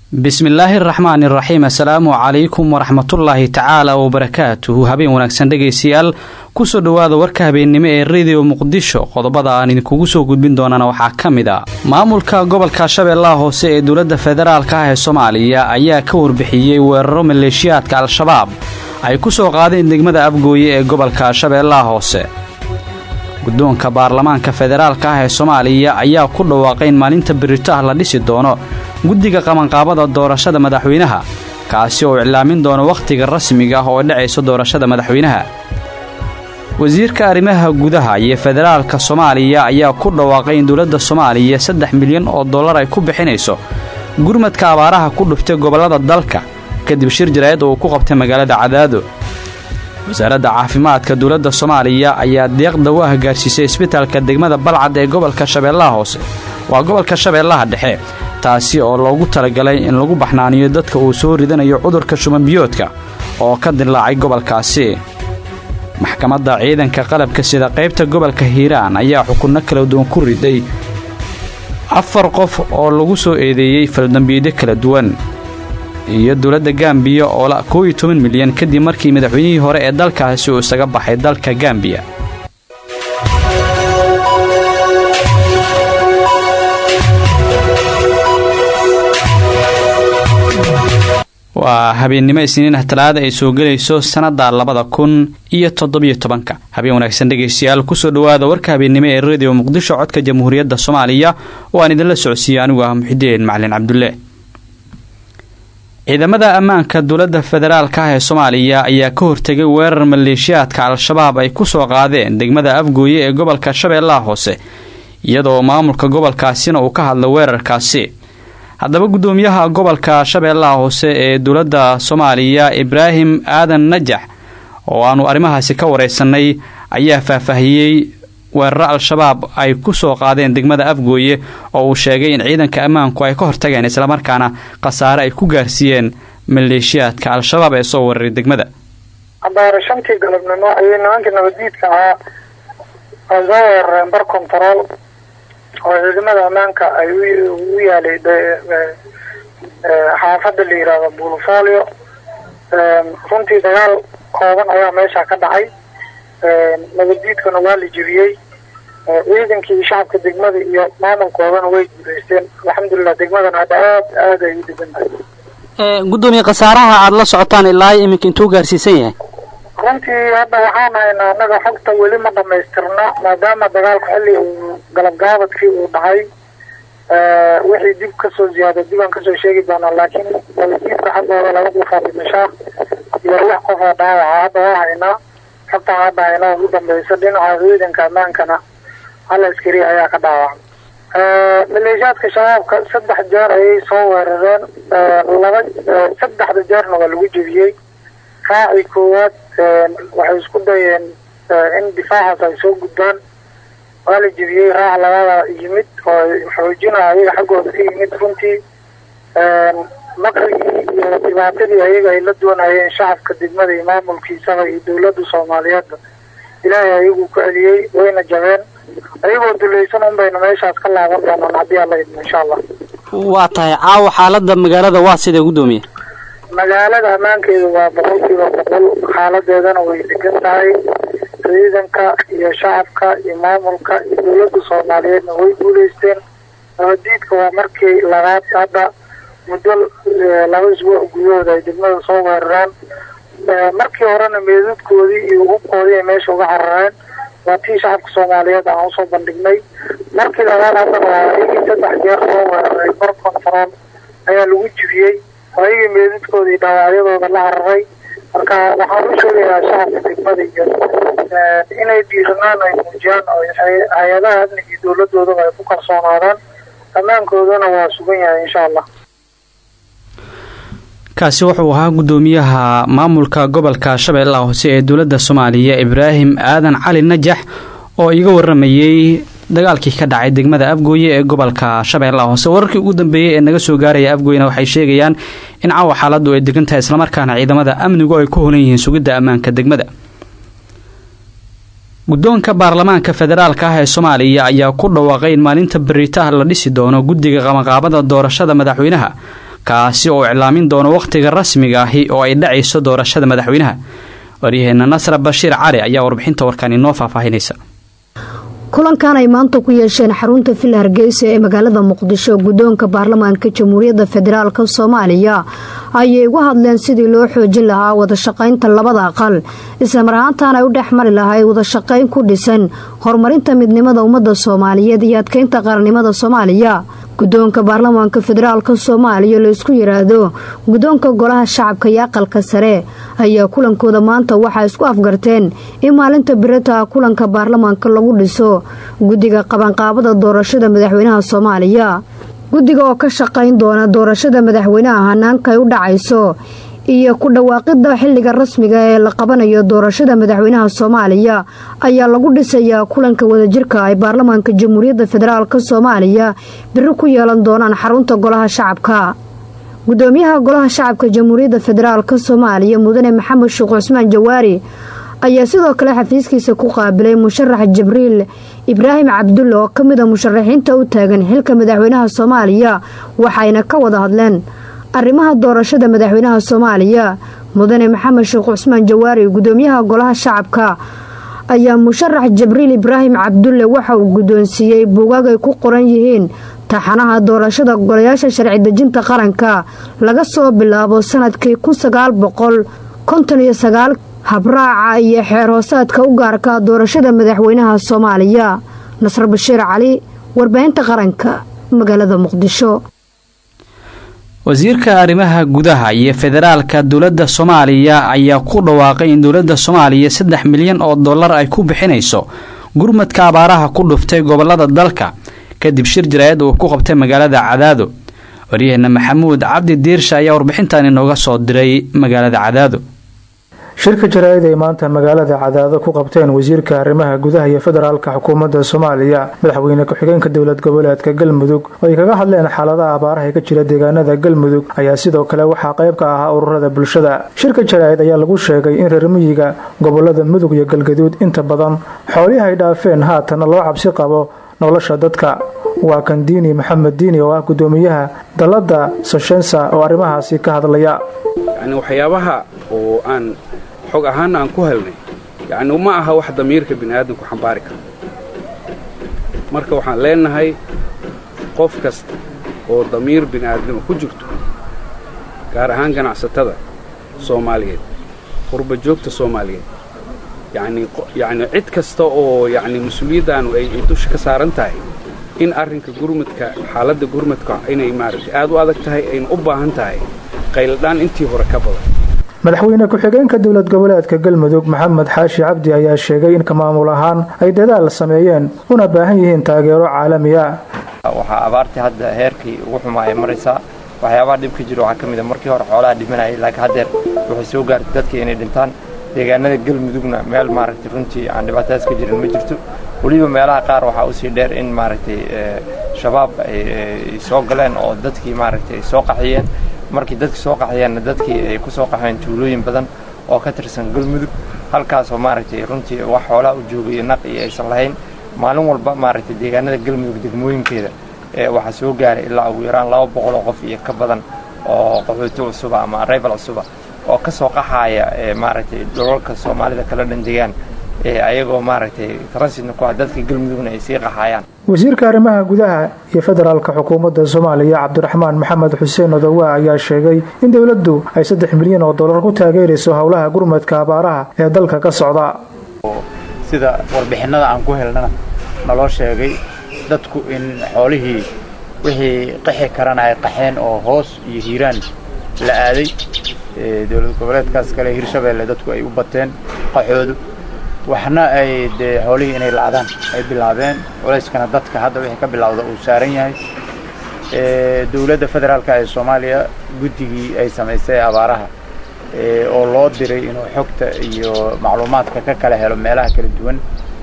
bismillaahi araxmaani iraxiim assalaamu calaykum waraxmatullaahi tacaala wabarakaatuhu habeen wanaagsan dhegaystayaal kusoo dhowaada warka habeennimo ee rediyo muqdisho qodobada aan idinkugu soo gudbin doonana waxaa ka mid a maamulka gobolka shabeellaha hoose ee dowladda federaalka ah ee soomaaliya ayaa ka warbixiyey weeraro maleeshiyaadka al-shabaab ay ku soo qaadeen degmada afgooye ee gobolka shabeellaha hoose guddoonka baarlamaanka federaalka ah ee soomaaliya ayaa ku dhawaaqay in maalinta birito ah la dhisi doono guddiga qabanqaabada doorashada madaxweynaha kaasi oo iclaamin doono wakhtiga rasmiga ah oo dhacayso doorashada madaxweynaha wasiirka arrimaha gudaha iyo federaalka soomaaliya ayaa ku dhawaaqay in dowladda soomaaliya saddex milyan oo dollar ay ku bixinayso gurmadka abaaraha ku dhuftay gobollada dalka kadib shir jaraa'id oo uu ku qabtay magaalada cadaado wasaaradda caafimaadka dowladda soomaaliya ayaa deeqda u ah gaarsiisay isbitaalka degmada balcad ee gobolka shabeellaha hoose waa gobolka shabeellaha dhexe taasi oo loogu talagalay in lagu baxnaaniyo dadka uu soo ridanayo cudurka shumanbiyoodka oo ka dillaacay gobolkaasi maxkamadda ciidanka qalabka sida qaybta gobolka hiiraan ayaa xukunno kala duwan ku riday afar qof oo lagu soo eedeeyey faldambiidyo kala duwan iyo dowladda gambiya oo la koow iyo toban milyan kadib markii madaxweynihii hore ee dalkaasi uu isaga baxay dalka gambiya waa habeennimo isniinah talaada ay soo gelayso sannadda labada kun iyo toddobiyo tobanka habeen wanaagsan dhegaystayaal kusoo dhowaada warka habeennimo ee rediyo muqdisho codka jamhuuriyadda soomaaliya oo aan idinla socodsiiyey anigu ah muxideen macalin cabdulle ciidamada ammaanka dowladda federaalka ah ee soomaaliya ayaa ka hortegay weerar maleeshiyaadka al-shabaab ay ku soo qaadeen degmada afgooye ee gobolka shabeellaha hoose iyadoo maamulka gobolkaasina uu ka hadlay weerarkaasi haddaba guddoomiyaha gobolka shabeellaha hoose ee dowladda soomaaliya ibraahim aadan najax oo aanu arrimahaasi ka waraysanay ayaa faahfaahiyey weeraro al-shabaab ay ku soo qaadeen degmada afgooye oo uu sheegay in ciidanka ammaanku ay ka hortageen islamarkaana khasaare ay ku gaarsiiyeen maleeshiyaadka al-shabaab ee soo weeraray degmada abaare shantii galabnimo ayay nimankii nabaddiidka ahaa ay soo weerareen bar kontarool oo ciidamada ammaanka ay u yaalay xaafadda la yidhaahdo buulfolio runtii dagaal kooban ayaa meesha ka dhacay nabaddiidkana waa la jebiyey ciidankii shacabka degmada iyo maamulkoodana way guuleysteen alxamdulilah degmadana hadda aad aad ay u degan tahay guddoomiye khasaaraha aada la socotaan ilaa iminka intuu gaarsiisan yahay runtii hadda waxaan haynaa annaga xogta weli ma dhamaystirna maadaama dagaalku xilli uu galabgaabadkii uu dhacay wixii dib kasoo ziyaada dib aan kasoo sheegi doonaa laakiin nabaddiidka xaggooda laba qofaa dhimashaa iyo lix qofoo dhaawaca hadda waa haynaa xogta hadda haynaa ugu dambeysa dhinaca ciidanka ammaankana hal askari ayaa ka dhaawacay maleeshiyaadka shabaabka saddex jeer ayay soo weerareen laba saddexda jeerna waa lagu jebiyey raaci koowaad waxay isku dayeen in difaacaas ay soo gudbaan waa la jebiyey raac labada yimid oo xoojina ayaga xaggooda ka yimid runtii maqrigii iyo dhibaatadii ayaga ay la doonayeen shacabka degmada iyo maamulkiisaba iyo dowladda soomaaliyeedba ilaahay ayagu ku celiyey wayna jabeen ayagoo dulaysan un bayna meeshaas ka laaban doonaan haddii alla idmo insha allah waa tahay caawa xaalada magaalada waa sidee guddoomiye magaalada ammaankeeda waa boqolkiiba boqol xaaladeedana way degan tahay ciidanka iyo shacabka iyo maamulka iyo dowladda soomaaliyeedna way guuleysteen nabaddiidka waa markii labaad hadda muddo laba isbuuc gudahooda ay degmada soo weeraraan markii horena meedadkoodii iyo hubkoodii ay meesha uga carareen waa tii shacabka soomaaliyeed aan usoo bandhignay markii labaad haddana waa ayagii saddex jeer soo weeraray bar kontarool ayaa lagu jibiyey ayagii meedadkooda iyo dhaawacyadooda la cararay marka waxaan u sheegayaa shacabka degmada iyo inay dhiiranaan ay muujiyaan oo hay-adaha amniga iyo dowladoodaba ay ku kalsoonaadaan ammaankoodana waa sugan yahay insha allah kaasi wuxuu ahaa guddoomiyaha maamulka gobolka shabeellaha hoose ee dowladda soomaaliya ibraahim aadan cali najax oo iga waramayey dagaalkii ka dhacay degmada afgooye ee gobolka shabeellaha hoose wararkii ugu dambeeyey ee naga soo gaaraya afgooyena waxay sheegayaan in caawa xaaladdu ay degan tahay islamarkaana ciidamada amnigu ay ku holan yihiin sugidda ammaanka degmada guddoonka baarlamaanka federaalka ah ee soomaaliya ayaa ku dhawaaqay in maalinta beritaah la dhisi doono guddiga qabanqaabada doorashada madaxweynaha kaasi oo iclaamin doono wakhtiga rasmiga ahi oo ay dhacayso doorashada madaxweynaha waryaheena nasra bashiir cali ayaa warbixinta warkaan inoo faahfaahinaysa kulankan ay maanta ku yeesheen xarunta villa hargeysa ee magaalada muqdisho guddoonka baarlamaanka jamhuuriyadda federaalk soomaaliya ayay uga hadleen sidii loo xoojin lahaa wadashaqaynta labada aqal islamar ahaantaan ay u dhex mari lahayd wadashaqayn ku dhisan horumarinta midnimada ummadda soomaaliyeed iyo adkeynta qarannimada soomaaliya guddoonka baarlamaanka federaalk soomaaliya la isku yiraahdo guddoonka golaha shacabka iyo aqalka sare ayaa kulankooda maanta waxaa isku afgarteen in maalinta birata kulanka baarlamaanka lagu dhiso guddiga qabanqaabada doorashada madaxweynaha soomaaliya guddiga oo ka shaqayn doona doorashada madaxweynaha hanaanka ay u dhacayso iyo ku dhawaaqida xilliga rasmiga ee la qabanayo doorashada madaxweynaha soomaaliya ayaa lagu dhisayaa kulanka wadajirka ay baarlamaanka jamhuuriyadda federaalk soomaaliya biri ku yeelan doonaan xarunta golaha shacabka gudoomiyaha golaha shacabka jamhuuriyadda federaalk soomaaliya mudane maxamed sheekh cusmaan jawaari ayaa sidoo kale xafiiskiisa ku qaabilay musharax jibriil ibraahim cabdulle oo ka mid a musharaxiinta u taagan xilka madaxweynaha soomaaliya waxayna ka wada hadleen arrimaha doorashada madaxweynaha soomaaliya mudane maxamed sheekh cusmaan jawaari gudoomiyaha golaha shacabka ayaa musharax jibriil ibraahim cabdulle waxa uu guddoonsiiyey buugaag ay ku qoran yihiin taxanaha doorashada golayaasha sharci dejinta qaranka laga soo bilaabo sanadkii kun sagaal boqol konton iyo sagaal habraaca iyo xeer hoosaadka u gaarka doorashada madaxweynaha soomaaliya nasr bashiir cali warbaahinta qaranka magaalada muqdisho wasiirka arrimaha gudaha iyo federaalka dowladda soomaaliya ayaa ku dhawaaqay in dowladda soomaaliya saddex milyan oo dollar ay ku bixinayso gurmadka abaaraha ku dhuftay gobolada dalka kadib shir jaraayad uu ku qabtay magaalada cadaado waryaheena maxamuud cabdi diirsha ayaa warbixintan inooga soo diray magaalada cadaado shirka jaraa'id ay maanta magaalada cadaado ku qabteen wasiirka arrimaha gudaha iyo federaalka xukuumadda soomaaliya madaxweyne ku-xigeenka dowlad goboleedka galmudug oo ay kaga hadleen xaaladaha abaaraha ka jira deegaanada galmudug ayaa sidoo kale waxaa qayb ka ahaa ururada bulshada shirka jaraa'id ayaa lagu sheegay in reer miyiga gobolada mudug iyo galgaduud inta badan xoolihii ay dhaafeen haatana loo cabsi qabo nolosha dadka waa kan diini maxamed diini oo ah gudoomiyaha dalladda soshensa oo arrimahaasi ka hadlaya xog ahaana aan ku helnay yacni ma aha wax damiirka bini aadamku xambaari karo marka waxaan leenahay qof kasta oo damiir bini aadama ku jirto gaar ahaan ganacsatada soomaaliyeed qurba joogta soomaaliyeed yacni yacni cid kasta oo yacni mas-uuliyaddaanu ay dusha ka saaran tahay in arrinka gurmadka xaaladda gurmadka inay maaragtay aad u adag tahay ayna u baahan tahay qayladhaan intii hore ka badan madaxweyne ku-xigeenka dowlad goboleedka galmudug maxamed xaashi cabdi ayaa sheegay in ka maamul ahaan ay dadaal sameeyeen una baahan yihiin taageero caalami ah waxaa abaartii hadda heerkii ugu xumaa ay maraysaa waxyaabaha dhibka jira waxaa ka mid a markii hore xoolaha dhimanayay laakiin haddeer waxay soo gaartay dadkii inay dhintaan deegaanada galmudugna meel maaragtay runtii aan dhibaatadaas ka jirin ma jirto weliba meelaha qaar waxaa usii dheer in maaragtay shabaab ay soo galeen oo dadkii maaragtay ay soo qaxiyeen markii dadkii soo qaxayeenna dadkii ay ku soo qaxeen tuulooyin badan oo ka tirsan galmudug halkaasoo maaragtay runtii wax xoolaha u joogay naq iyo aysan lahayn maalin walba maaragtay deegaanada galmudug degmooyinkeeda waxaa soo gaaray ilaa ugu yaraan laba boqol oo qof iyo ka badan oo qaxooti cusuba ama arrival cusuba oo ka soo qaxaaya maaragtay dholalka soomaalida kala dhan degaan ayagoo maaragtay transidna ku ah dadka galmudugna ay sii qaxaayaan wasiirka arrimaha gudaha iyo federaalka xukuumadda soomaaliya cabdiraxmaan maxamed xuseen odowa ayaa sheegay in dowladdu ay saddex milyan oo dollar ku taageerayso howlaha gurmadka abaaraha ee dalka ka socda sida warbixinada aan ku helnana naloo sheegay dadku in xoolihii wixii qixi karana ay qaxeen oo hoos iyo hiiraan la aaday dowlad goboleedkaas kale hirshabeelle dadku ay u bateen qaxoodu waxna ay dee xoolihii inay la'daan ay bilaabeen culayskana dadka hadda wixii ka bilowda uu saaran yahay dowladda federaalka ee soomaaliya guddigii ay samaysay abaaraha oo loo diray inuu xogta iyo macluumaadka ka kala helo meelaha kala duwan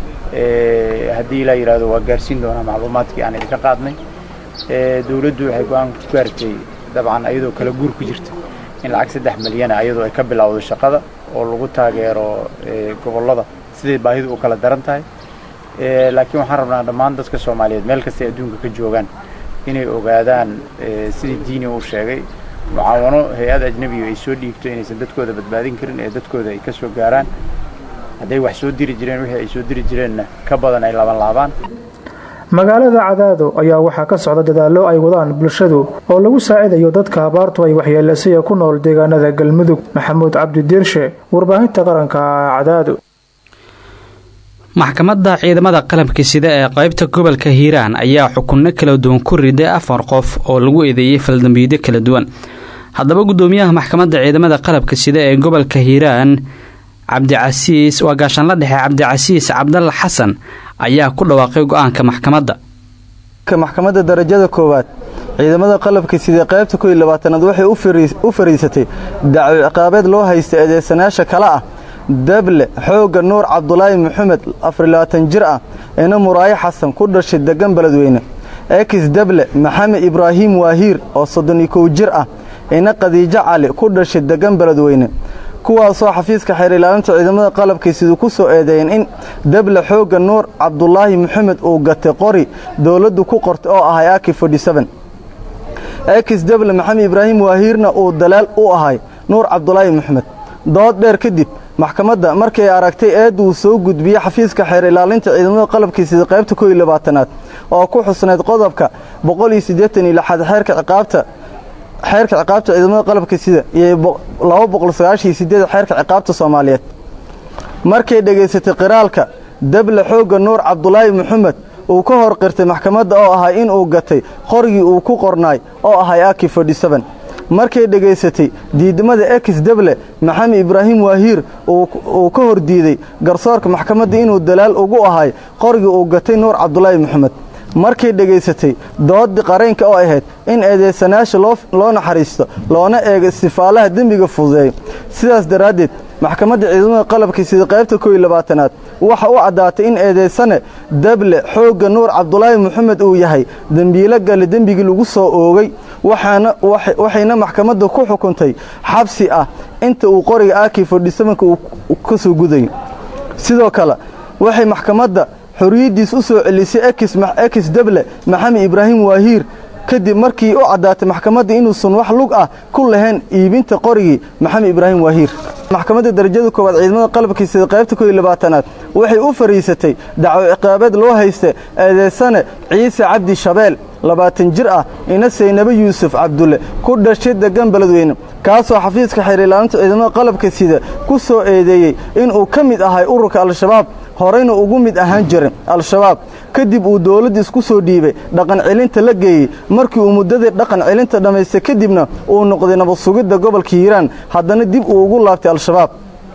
haddii la yidhaahdo waa gaarsiin doonaa macluumaadkii aan idinka qaadnay dowladdu waxay go-aan ku gaartay dabcan ayadoo kala guur ku jirta in lacag saddex milyana ayadoo ay ka bilowdo shaqada oo lagu taageero gobollada siday baahidu u kala daran tahay laakiin waxaan rabnaa dhammaan dadka soomaaliyeed meel kastay adduunka ka joogaan inay ogaadaan sidii diini uu sheegay mucaawano hay-ad ajnebiga ay soo dhiibto inaysan dadkooda badbaadin karin ee dadkooda ay ka soo gaaraan hadday wax soo diri jireen wixii ay soo diri jireenna ka badan ay laban laabaan magaalada cadaado ayaa waxaa ka socda dadaallo ay wadaan bulshadu oo lagu saacidayo dadka abaartu ay waxyeelasaya ku nool deegaanada galmudug maxamuud cabdi diirshe warbaahinta qaranka cadaado maxkamadda ciidamada qalabka sida ee qaybta gobolka hiiraan ayaa xukunno kala duwan ku riday afar qof oo lagu eedeeyey faldambiidyo kala duwan haddaba guddoomiyaha maxkamadda ciidamada qalabka sida ee gobolka hiiraan cabdicasiis waa gaashaanla dhexe cabdicasiis cabdalla xasan ayaa ku dhawaaqay go-aanka maxkamadda maxkamadda darajada koowaad ciidamada qalabka sida qaybta kow iyo labaatanaad waxay u fariisatay dacwo ciqaabeed loo haysta eedeysanayaasha kale ah dable xoogga nuur cabdulaahi maxamed afarilabaatan jir ah ina muraayo xasan ku dhashay degan beledweyne ekis dable maxamed ibraahiim waahiir oo soddon iyo kow jir ah ina khadiijo cali ku dhashay degan beledweyne kuwaasoo xafiiska xeer ilaalinta ciidamada qalabkiisidu ku soo eedeeyeen in dable xoogga nuur cabdulaahi maxamed uu gatay qori dowladdu ku qortay oo ahay aki ekis dable maxamed ibraahiim waahiirna uu dalaal u ahay nuur cabdulaahi maxamed dood dheer kadib maxkamadda markay aragtay eedda uu soo gudbiyey xafiiska xeer ilaalinta ciidamada qalabkiisida qaybta kow iyo labaatanaad oo ku xusnayd qodobka boqol iyo siddeetan iyo lixaad xeerka ciqaabta xeerka ciqaabta ciidamada qalabka sida iyo laba boqol sagaashan iyo sideed xeerka ciqaabta soomaaliyeed markay dhegaysatay qiraalka dable xoogga nuur cabdulaahi maxamed uu ka hor qirtay maxkamadda oo ahay inuu gatay qorigii uu ku qornaay oo ahay aki markay dhegaysatay diidmada ekis dable maxamed ibraahiim waahiir uu ka hor diiday garsoorka maxkamadda inuu dalaal ugu ahay qorigii uu gatay nuur cabdulaahi maxamed markay dhegaysatay doodii qaraynka oo ahayd in eedeysanayaasha loo naxariisto loona eego istifaalaha dembiga fududeeyo sidaas daraaddeed maxkamadda ciidamada qalabka sida qaybta kow iyo labaatanaad waxa u caddaatay in eedeysane dable xoogga nuur cabdulaahi maxamed uu yahay dembiilo gale dembigii lagu soo oogay waxayna maxkamadda ku xukuntay xabsi ah inta uu qoriga aki fodhisamanka uu ka soo gudayo sidoo kale waxay maxkamadda xorriyaddiis u soo celisay ekis dable maxamed ibraahiim waahiir kadib markii u caddaatay maxkamadda inuusan wax lug ah ku lahayn iibinta qorigii maxamed ibraahim waahiir maxkamadda darajada koowaad ciidamada qalabkiisida qaybta kow iyo labaatanaad waxay u fariisatay dacwo ciqaabeed loo haysta eedeysane ciise cabdi shabeel labaatan jir ah ina saynabe yuusuf cabdulle ku dhashay degan beledweyne kaasoo xafiiska xeer ilaalinta ciidamada qalabka sida ku soo eedeeyey inuu ka mid ahay ururka al-shabaab horeyna ugu mid ahaan jiray al-shabaab kadib uu dowladda isku soo dhiibay dhaqan celinta la geeyey markii uu muddadii dhaqan celinta dhammaystay kadibna uu noqday nabad sugidda gobolka hiiraan haddana dib uu ugu laabtay al-shabaab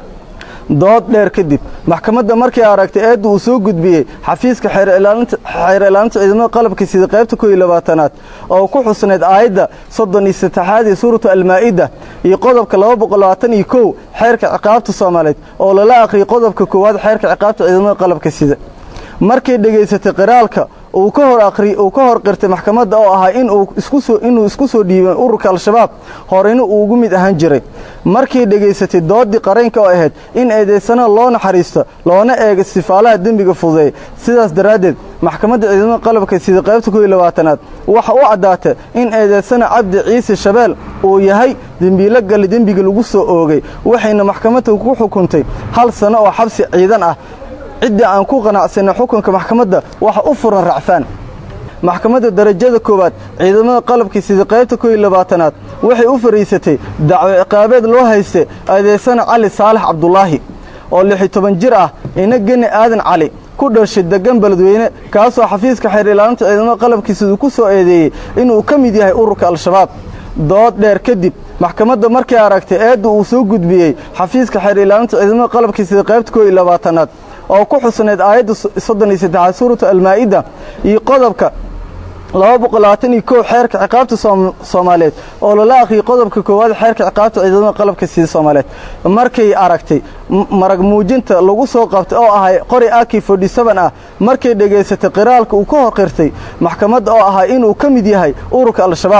dood dheer kadib maxkamadda markay aragtay eedda uu soo gudbiyey xafiiska xeer ilaalinta ciidamada qalabka sida qaybta kow iyo labaatanaad oo ku xusnayd aayadda soddon iyo saddexaad ee suuratu almaa'ida iyo qodobka laba boqol labaatan iyo kow xeerka ciqaabta soomaaliyeed oo lala akhriyay qodobka koowaad xeerka ciqaabta ciidamada qalabka sida markay dhegaysatay qiraalka uu ka hor aqri uu ka hor qirtay maxkamadda oo ahaa inuu isku soo inuu isku soo dhiibay ururka al-shabaab horeyna uu ugu mid ahaan jiray markay dhegaysatay doodii qaraynka oo ahayd in eedeysanaha loo naxariisto loona eego sifaalaha dembiga fududeey sidaas daraaddeed maxkamadda ciidamada qalabka sida qaybta kow iyo labaatanaad waxa u caddaatay in eedeysana cabdi ciise shabeel uu yahay dembiilo gale dembiga lagu soo oogay waxayna maxkamadda ku xukuntay hal sano oo xabsi ciidan ah ciddii aan ku qanacsanay xukunka maxkamadda waxa u furan racfaan maxkamadda darajada koowaad ciidamada qalabkii sida qaybta kow iyo labaatanaad waxay u fariisatay dacwo ciqaabeed loo haystay eedeysana cali saalax cabdulaahi oo lix iyo toban jir ah ina geni aadan cali ku dhashay degan beledweyne kaasoo xafiiska xeer ilaalinta ciidamada qalabkiisida ku soo eedeeyey inuu ka mid yahay ururka al-shabaab dood dheer kadib maxkamadda markay aragtay eedda uu soo gudbiyey xafiiska xeer ilaalinta ciidamada qalabkiisida qaybta kow iyo labaatanaad oo ku xusnayd aayadda soddon iyo saddexaad suuratu almaa'ida iyo qodobka laba boqol labaatan iyo kow xeerka ciqaabta soomaaliyeed oo lala akhriyay qodobka koowaad xeerka ciqaabta ciidamada qalabka sida soomaaliyeed markay aragtay marag muujinta lagu soo qabtay oo ahay qori aki forty seven ah markay dhegaysatay qiraalka uu ka hor qirtay maxkamadda oo ahaa inuu ka mid yahay ururka al-shabaab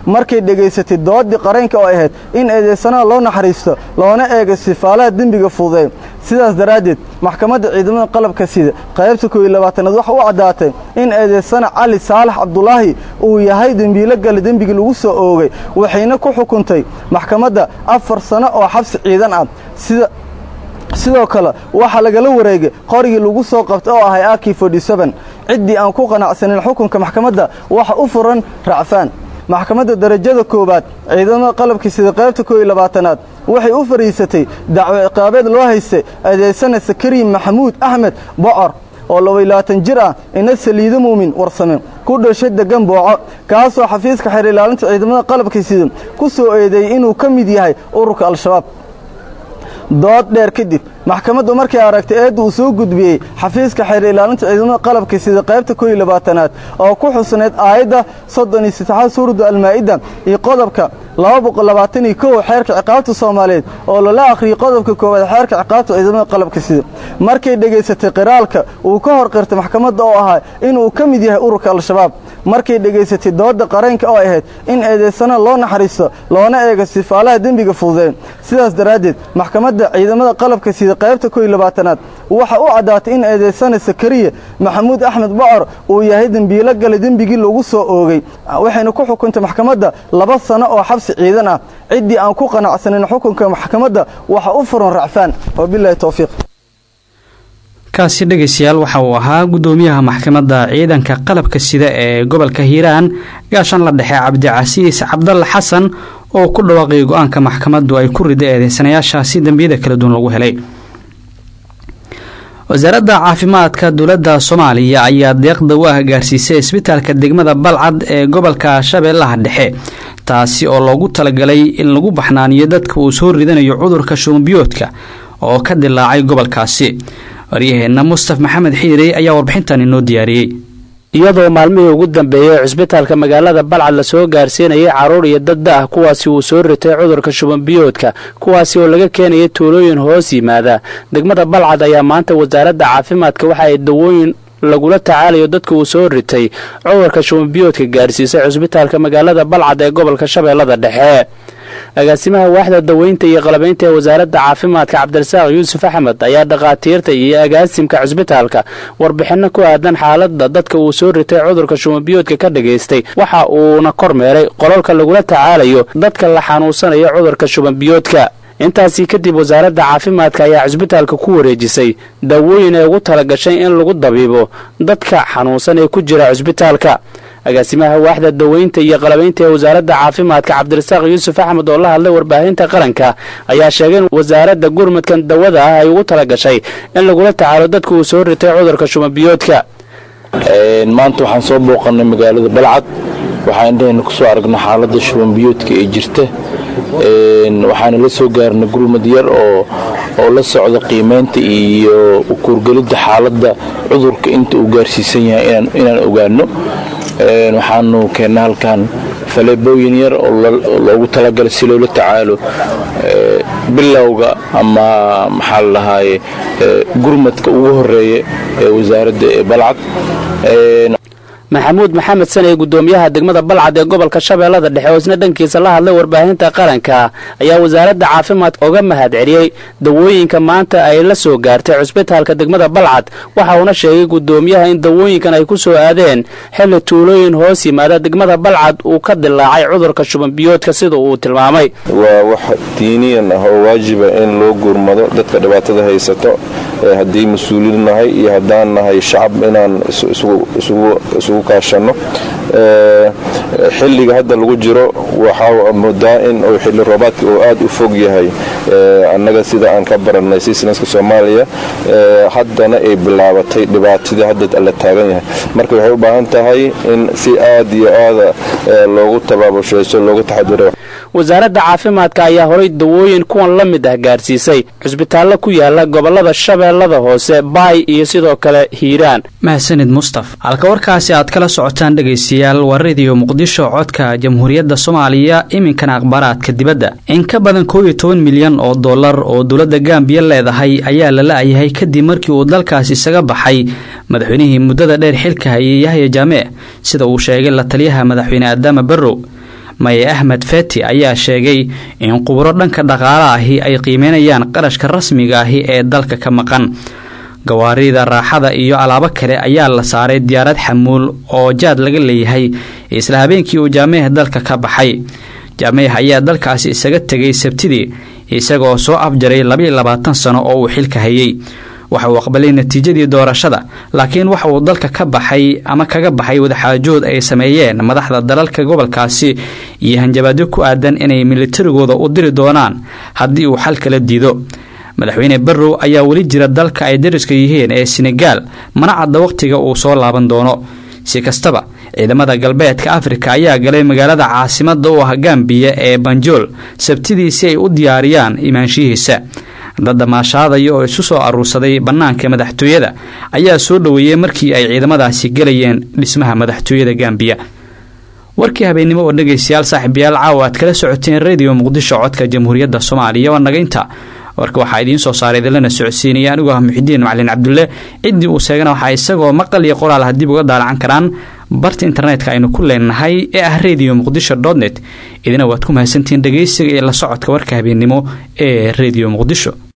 markay dhegaysatay doodii qareenka oo ahayd in eedeysanaha loo naxariisto loona eego sifaalaha dembiga fududeey sidaas daraaddeed maxkamadda ciidamada qalabka sida qaybta kooiyo labaatanaad waxa u caddaatay in eedeysana cali saalax cabdulaahi uu yahay dembiilo gale dembigii lagu soo oogay waxayna ku xukuntay maxkamadda afar sano oo xabsi ciidan ah sida sidoo kale waxaa lagala wareegay qorigii lagu soo qabtay oo ahay aki ciddii aan ku qanacsanin xukunka maxkamadda waxa u furan racfaan maxkamadda darajada koowaad ciidamada qalabkii sida qaybta kooiyo labaatanaad waxay u fadhiisatay dacwo ciqaabeed loo haystay adeegsana sakariin maxamuud axmed bocor oo labaylabaatan jir ah ina saliido muumin warsame ku dhashay degan booco kaasoo xafiiska xeer ilaalinta ciidamada qalabka sida ku soo eedeeyey inuu ka mid yahay ururka al-shabaab dood dheer kadib maxkamaddu markay aragtay eedda uu soo gudbiyey xafiiska xeer ilaalinta ciidamada qalabka sida qaybta kooiyo labaatanaad oo ku xusnayd aayadda soddon iyo saddexaad suuradda almaa'ida iyo qodobka laba boqol labaatan iyo kow xeerka ciqaabta soomaaliyeed oo lala akhriyey qodobka koowaad xeerka ciqaabta ciidamada qalabka sida markay dhegaysatay qiraalka uu ka hor qirtay maxkamadda oo ahaa inuu ka mid yahay ururka al-shabaab markay dhegaysatay doodda qareenka oo ahayd in eedeysana loo naxariisto loona eego sifaalaha dembiga fududeen sidaas daraaddeed maxkamadda ciidamada qalabka sida qaybta kooiyo labaatanaad waxa u caddaatay in eedeysana sakariya maxamuud axmed bocor uu yahay dembiilo gale dembigii lagu soo oogay waxayna ku xukuntay maxkamadda laba sano oo xabsi ciidan ah ciddii aan ku qanacsanin xukunka maxkamadda waxa u furan racfaan wabilahi towfiiq kaasi dhegaystayaal waxa uu ahaa guddoomiyaha maxkamadda ciidanka qalabka sida ee gobolka hiiraan gaashan la dhexe cabdicasiis cabdalla xasan oo ku dhawaaqay go-aanka maxkamaddu ay ku rida eedeysanayaashaasi dembiyada kala duwan lagu helay wasaaradda caafimaadka dowladda soomaaliya ayaa deeqda u ah gaarsiisay isbitaalka degmada balcad ee gobolka shabeellaha dhexe taasi oo loogu talagalay in lagu baxnaaniyo dadka uu soo ridanayo cudurka shumbiyoodka oo ka dilaacay gobolkaasi waryaheenna mustaf maxamed xiirey ayaa warbixintan inoo diyaariyey iyadoo maalmihii ugu dambeeyey cisbitaalka magaalada balcad lasoo gaarsiinayay carruur iyo dad da ah kuwaasi uu soo ritay cudurka shubanbiyoodka kuwaasi oo laga keenayay tuulooyin hoos yimaada degmada balcad ayaa maanta wasaaradda caafimaadka waxa ay dawooyin lagula tacaalayo dadka uu soo ritay cudurka shubanbiyoodka gaarsiisay cisbitaalka magaalada balcad ee gobolka shabeellada dhexe agaasimaha waaxda daweynta iyo qalabaynta ee wasaaradda caafimaadka cabdirasaaq yuusuf axmed ayaa dhakhaatiirta iyo agaasimka cisbitaalka warbixinno ku aadan xaaladda dadka uu soo ritay cudurka shumabiyoodka ka dhagaystay waxa uuna kormeeray qolalka lagula tacaalayo dadka la xanuunsanayo cudurka shubanbiyoodka intaasii kadib wasaaradda caafimaadka ayaa cisbitaalka ku wareejisay daawooyin ay ugu talagashay in lagu dabiibo dadka xanuunsan ee ku jira cisbitaalka agaasimaha waaxda daweynta iyo qalabaynta ee wasaaradda caafimaadka cabdirasaaq yuusuf axmed oo la hadlay warbaahinta qaranka ayaa sheegay in wasaaradda gurmudkan dawada ah ay ugu talagashay in lagula tacaalo dadka uu soo ritay cudurka shumabiyoodka maanta waxaan soo booqannay magaalada balcad waxaan indhahayna kusoo aragnay xaaladda shubanbiyoodka ee jirta waxaana la soo gaarnay gurmud yar oo oo la socda qiimaynta iyo kuurgelidda xaaladda cudurka inta uu gaarsiisan yahay inaan ogaano waxaanu keennay halkan faleebooyin yar oo loogu talagalay si loola tacaalo bilowga ama maxaa la dhahaaye gurmadka ugu horeeya ee wasaaradda ee balcad maxamuud maxamed saney guddoomiyaha degmada balcad ee gobolka shabeellada dhexe oo isna dhankiisa la hadlay warbaahinta qaranka ayaa wasaaradda caafimaadka oga mahad celiyey dawooyinka maanta ay la soo gaartay cusbitaalka degmada balcad waxa uuna sheegay guddoomiyaha in dawooyinkan ay ku soo aadeen xilli tuulooyin hoos yimaada degmada balcad uu ka dilaacay cudurka shubanbiyoodka sida uu tilmaamay waa wax diiniyan ah oo waajiba in loo gurmado dadka dhibaatada haysato haddii mas-uuliin nahay iyo haddaan nahay shacab inaan isugu kaashanno xilliga hadda lagu jiro waxaa moodaa in uu xilli roobaadka uu aad u fog yahay annaga sida aan ka barannay siisnaska soomaaliya haddana ay bilaabatay dhibaatadii hadda la taagan yahay marka waxay u baahan tahay in si aad iyo aada loogu tabaabushayso loogu taxadiro wasaaradda caafimaadka ayaa horay dawooyin kuwan la mid ah gaarsiisay cusbitaallo ku yaala gobollada shabeellada hoose baay iyo sidoo kale hiiraan mahadsanid mustaf halka warkaasi aad kala socotaan dhegaystayaal waa rediyo muqdisho codka jamhuuriyadda soomaaliya iminkana akhbaaraadka dibadda in ka badan koob iyo toban milyan oo dollar oo dowladda gambiya leedahay ayaa la la-yahay kadib markii uu dalkaasi isaga baxay madaxweynihii muddada dheer xilka hayay yahya jaamee sida uu sheegay la taliyaha madaxweyne aadaama barrow maye axmed feti ayaa sheegay in quburo dhanka dhaqaale ahi ay qiimeynayaan qarashka rasmiga ahi ee dalka ka maqan gawaarida raaxada iyo alaabo kale ayaa la saaray diyaarad xamuul oo jaad laga leeyahay isla habeenkii uu jaameyah dalka ka baxay jaameyah ayaa dalkaasi isaga tegay sabtidii isagaoo soo afjaray labaiyo labaatan sano oo uu xilka hayay waxa uu aqbalay natiijadii doorashada laakiin waxa uu dalka ka baxay ama kaga baxay wadaxaajood ay sameeyeen madaxda dalalka gobolkaasi iyo hanjabaadyo ku aadan inay militarigooda u diri doonaan haddii uu xal kala diido madaxweyne barrow ayaa weli jira dalka ay dariska yihiin ee senegaal mana cadda wakhtiga uu soo laaban doono si kastaba ciidamada galbeedka afrika ayaa galay magaalada caasimada u ah gambiya ee banjool sabtidii si ay u diyaariyaan imaanshihiisa dad damaashaadaya oo isu soo aruursaday bannaanka madaxtooyada ayaa soo dhoweeyey markii ay ciidamadaasi gelayeen dhismaha madaxtooyada gambiya warkii habeennimo oo dhegaystayaal saaxiibayaal caawa aad kala socoteen rediyo muqdisho codka jamhuuriyadda soomaaliya waa nagaynta warka waxaa idiin soo saaray idinlana socodsiinaya anigoo ah muxidiin macalin cabdulle ciddii uu sheegana waxaa isagoo maqal iyo qoraal ah dib uga daalacan karaan barta internetka aynu ku leenahay ee ah radio muqdisho dotnet idina waad ku mahadsantihiin dhegaysiga iyo la socodka warka habeennimo ee rediyo muqdisho